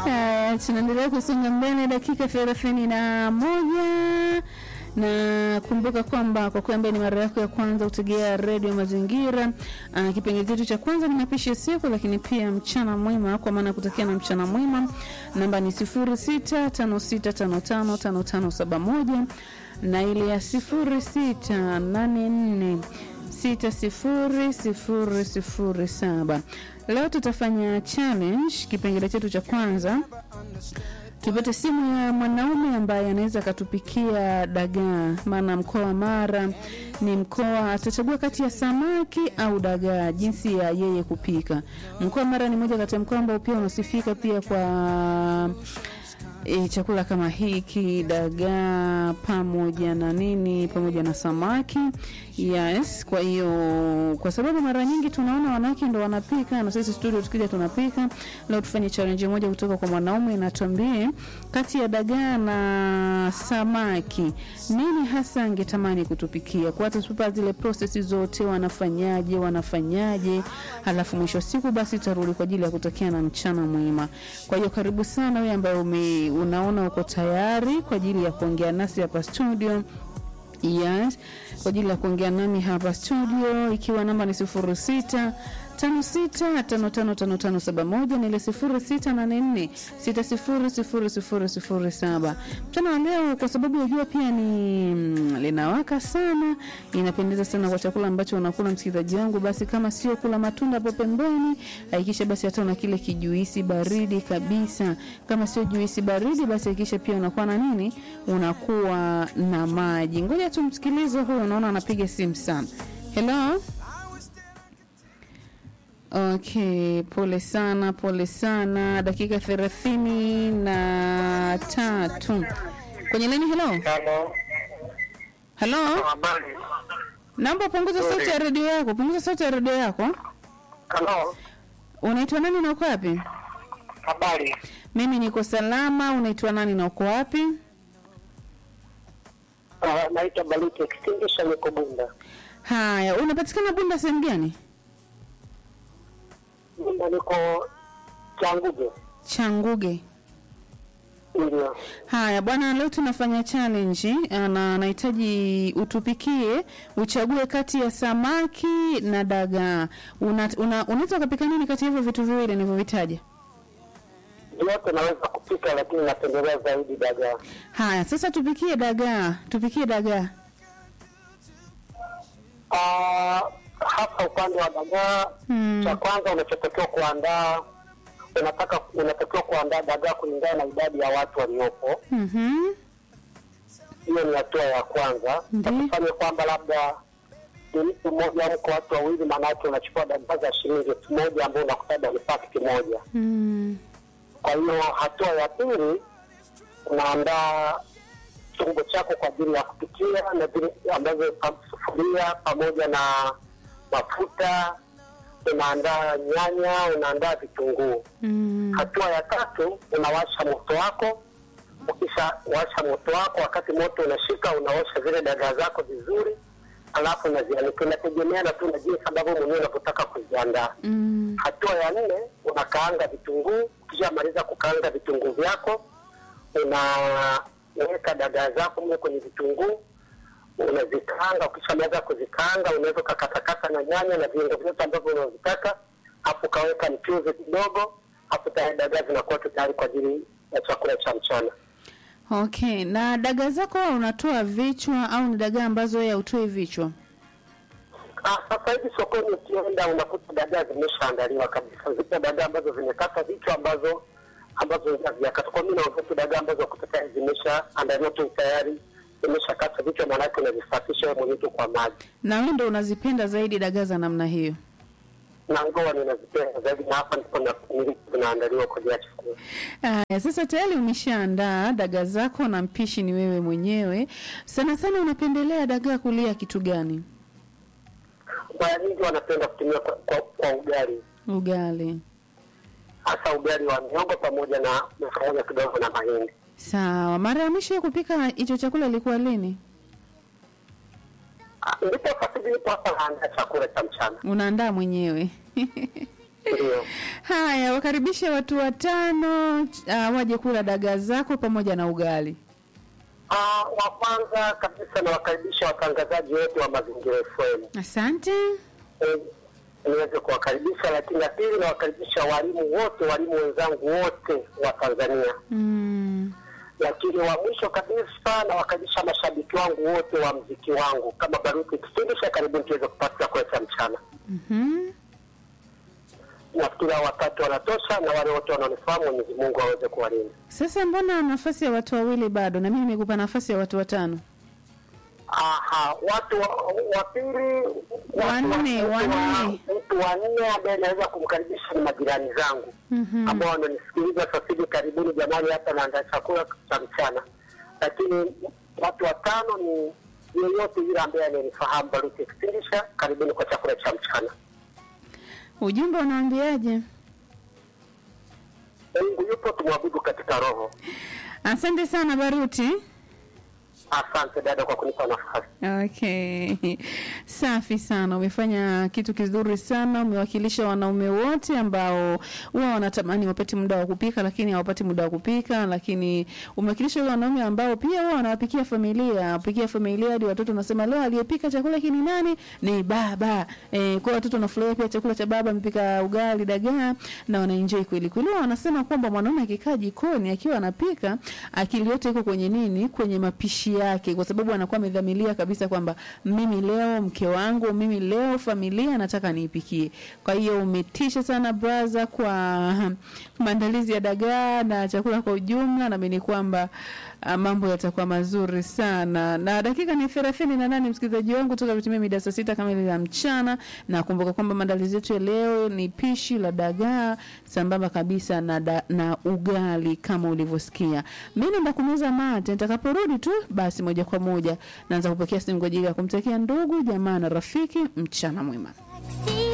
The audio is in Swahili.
Haya, tunaendelea kusonga mbele, dakika thelathini na moja na kumbuka kwamba kwa kwamba ni mara yako ya kwanza utegea redio Mazingira. Uh, kipengele chetu cha kwanza ni mapishi ya siku, lakini pia mchana mwema, kwa maana ya kutakia na mchana mwema. Namba ni sifuri sita tano sita tano tano tano tano saba moja na ile ya sifuri sita nane nne sita sifuri sifuri sifuri saba. Leo tutafanya challenge, kipengele chetu cha kwanza tupate simu ya mwanaume ambaye anaweza akatupikia dagaa, maana mkoa wa Mara ni mkoa, atachagua kati ya samaki au dagaa, jinsi ya yeye kupika. Mkoa wa Mara ni moja kati ya mkoa ambao pia unasifika pia kwa e, chakula kama hiki dagaa pamoja na nini pamoja na samaki yes kwa hiyo kwa sababu mara nyingi tunaona wanawake ndo wanapika na sisi studio tukija tunapika leo tufanye challenge moja kutoka kwa mwanaume na tuambie kati ya dagaa na samaki nini hasa angetamani kutupikia kwa hata tupa zile process zote wanafanyaje wanafanyaje halafu mwisho wa siku basi tutarudi kwa ajili ya kutokea na mchana mwema kwa hiyo karibu sana wewe ambaye ume unaona uko tayari kwa ajili ya kuongea nasi hapa studio yes kwa ajili ya kuongea nami hapa studio ikiwa namba ni sifuri sita tano sita tano tano tano tano saba moja na ile sifuri sita nane nne sita sifuri sifuri sifuri sifuri saba mchana wa leo kwa sababu unajua pia ni mm, linawaka sana inapendeza sana kwa chakula ambacho unakula msikilizaji wangu basi kama sio kula matunda hapo pembeni hakikisha basi hata una kile kijuisi baridi kabisa kama sio juisi baridi basi hakikisha pia unakuwa na nini unakuwa na maji ngoja tumsikilize huyo unaona anapiga simu sana hello Okay, pole sana, pole sana. Dakika thelathini na tatu kwenye leni. Hello, Halo, hello, habari. naomba punguza sauti ya redio yako, punguza sauti ya redio yako. Halo, Unaitwa nani na uko wapi? habari. Mimi niko salama. Unaitwa nani na uko wapi? Uh, naitwa Baliti Extinguisher, niko Bunda. Haya, unapatikana Bunda sehemu gani? Bunda niko Changuge, Changuge. ndio. Haya bwana, leo tunafanya challenge ah, na nahitaji utupikie, uchague kati ya samaki na dagaa. Una- una- Unaweza ukapika nini kati ya hivyo vitu viwili nilivyovitaja? Yote naweza kupika, lakini napendelea zaidi dagaa. Haya, sasa tupikie dagaa, tupikie dagaa. Uh, hasa upande wa dagaa, Hmm. cha kwanza unachotakiwa kuandaa, unataka unatakiwa kuandaa dagaa kulingana na idadi ya watu waliopo. Mhm. Hiyo ni hatua ya kwanza. Ndiyo. Utakufanya kwamba labda ni mtu mmoja au mko watu wawili, maana yake unachukua dagaa za shilingi elfu moja ambao unakuta ni pakiti moja. Mm. Kwa hiyo hatua ya pili, unaandaa chombo chako kwa ajili ya kupikia na vile ambavyo pa- sufuria pamoja na mafuta, unaandaa nyanya, unaandaa vitunguu. Mm. Hatua ya tatu, unawasha moto wako. Ukisha washa moto wako, wakati moto unashika, unaosha zile dagaa zako vizuri, alafu unazianika. Inategemeana tu na jinsi ambavyo mwenyewe unavyotaka kuziandaa. Mm. Hatua ya nne unakaanga vitunguu. Ukishamaliza kukaanga vitunguu vyako, unaweka dagaa zako mle kwenye vitunguu, unazikaanga. Ukishamaliza kuzikaanga, unaweza ukakatakata na nyanya na viungo vyote ambavyo unavitaka, hapo ukaweka mchuzi kidogo, hapo tayari dagaa zinakuwa tu tayari kwa ajili ya chakula cha mchana. Okay, na dagaa zako wewe unatoa vichwa au ni dagaa ambazo wewe hutoi vichwa? Ah, sasa hivi sokoni ukienda unakuta dagaa zimeshaandaliwa kabisa. Zipo dagaa ambazo zimekata vichwa ambazo ambazo hazijakata. Kwa mimi naongea tu dagaa ambazo kuta tayari zimeshaandaliwa tu tayari zimeshakata vichwa, maanake unazisafisha wewe mwenyewe tu kwa maji. Na wewe ndio unazipenda zaidi dagaa za namna hiyo? Na ngoa ninazipenda zaidi, na hapa ndipo na- nilipo zinaandaliwa kwa ajili ya chakula. Aya, sasa tayari umeshaandaa dagaa zako na mpishi ni wewe mwenyewe. Sana sana unapendelea dagaa kulia kitu gani? Mara nyingi wanapenda kutumia kwa, kwa, kwa ugali, Ugali. hasa ugali wa mihogo pamoja na na pamoja kidogo na mahindi. Sawa. Mara ya mwisho ya kupika hicho chakula ilikuwa lini? Ah, Ndipo sasa hivi nipo hapa naandaa chakula cha mchana. Unaandaa mwenyewe? Ndio. Haya, wakaribishe watu watano uh, waje kula dagaa zako pamoja na ugali. Ah, wa kwanza kabisa nawakaribisha watangazaji wote wa Mazingira FM Asante. Eh, niweze kuwakaribisha, lakini la pili nawakaribisha walimu wote, walimu wenzangu wote wa Tanzania, Mm. lakini wa mwisho kabisa nawakaribisha mashabiki wangu wote wa mziki wangu kama Baruti Kisindisha, karibuni tuweze kupata chakula cha mchana. Mhm. Nafikiri hao watatu wanatosha, na wale wote wanaonifahamu, Mwenyezi Mungu aweze kuwalinda. Sasa mbona nafasi ya watu wawili bado, na mimi nimekupa nafasi ya watu watano? Aha, watu wa wa pili, watu Wanne, mtu wa- wanne. mtu wa nne ambaye naweza kumkaribisha ni majirani zangu Mhm. ambao wananisikiliza sasa hivi. Karibuni jamani, hapa naandaa chakula cha mchana. Lakini watu watano ni yeyote yule ambaye ananifahamu Baruti Kisindisha, karibuni kwa chakula cha mchana. Ujumbe unaambiaje? Mungu yupo, tumwabudu katika roho. Asante sana Baruti. Asante dada kwa kunipa nafasi. Okay, safi sana, umefanya kitu kizuri sana. Umewakilisha wanaume wote ambao huwa wanatamani wapate muda wa kupika, lakini hawapati muda wa kupika. Lakini umewakilisha wale wanaume ambao pia huwa wanawapikia familia, wapikia familia hadi watoto wanasema leo aliyepika chakula hiki ni nani? Ni baba. E, kwa watoto wanafurahia pia chakula cha baba, amepika ugali, dagaa na wanaenjoy kweli kweli. Huwa Wanasema kwamba mwanaume akikaa jikoni akiwa anapika, akili yote iko kwenye nini? Kwenye mapishi yake, kwa sababu anakuwa amedhamiria kabisa kwamba mimi leo mke wangu, mimi leo familia nataka niipikie. Kwa hiyo umetisha sana braza kwa maandalizi ya dagaa na chakula kwa ujumla, naamini kwamba ah, mambo yatakuwa mazuri sana. Na dakika ni thelathini na nane msikilizaji wangu, toka vitimia mida saa sita kamili za mchana, na kumbuka kwamba maandalizi yetu ya leo ni pishi la dagaa sambamba kabisa na, da, na ugali kama ulivyosikia. Mimi naenda kumeza mate, nitakaporudi tu basi moja kwa moja naanza kupokea simu kwa ajili ya kumtakia ndugu jamaa na rafiki mchana mwema. See